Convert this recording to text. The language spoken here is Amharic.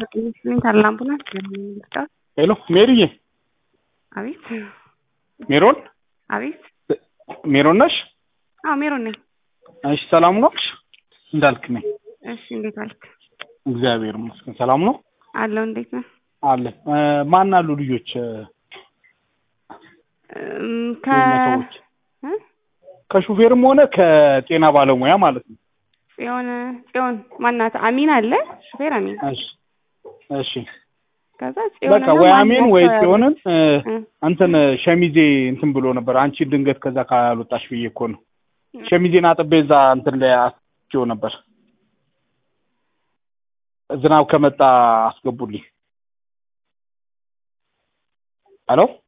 ታላ አምቡላንስ ለምንልጣት ሄሎ ሜሪዬ፣ አቤት ሜሮን አቤት። ሜሮን ነሽ? አዎ ሜሮን ነኝ። እሺ ሰላም ነው? እንዳልክ ነኝ። እሺ እንዴት አልክ? እግዚአብሔር ይመስገን ሰላም ነው አለው እንዴት ነህ? አለ። ማን አሉ ልጆች? እም፣ ከ ሰዎች እ? ከሹፌርም ሆነ ከጤና ባለሙያ ማለት ነው። ጽዮን ጽዮን ማናት? አሚን አለ ሹፌር አሚን። እሺ እሺ ከዛ በቃ ጽዮን ወይ አሜን ወይ ጽዮንን እ፣ እንትን ሸሚዜ እንትን ብሎ ነበር። አንቺ ድንገት ከዛ ካልወጣሽ ብዬ እኮ ነው። ሸሚዜን አጥቤ እዛ እንትን ላይ አስቼው ነበር። ዝናብ ከመጣ አስገቡልኝ። ሄሎ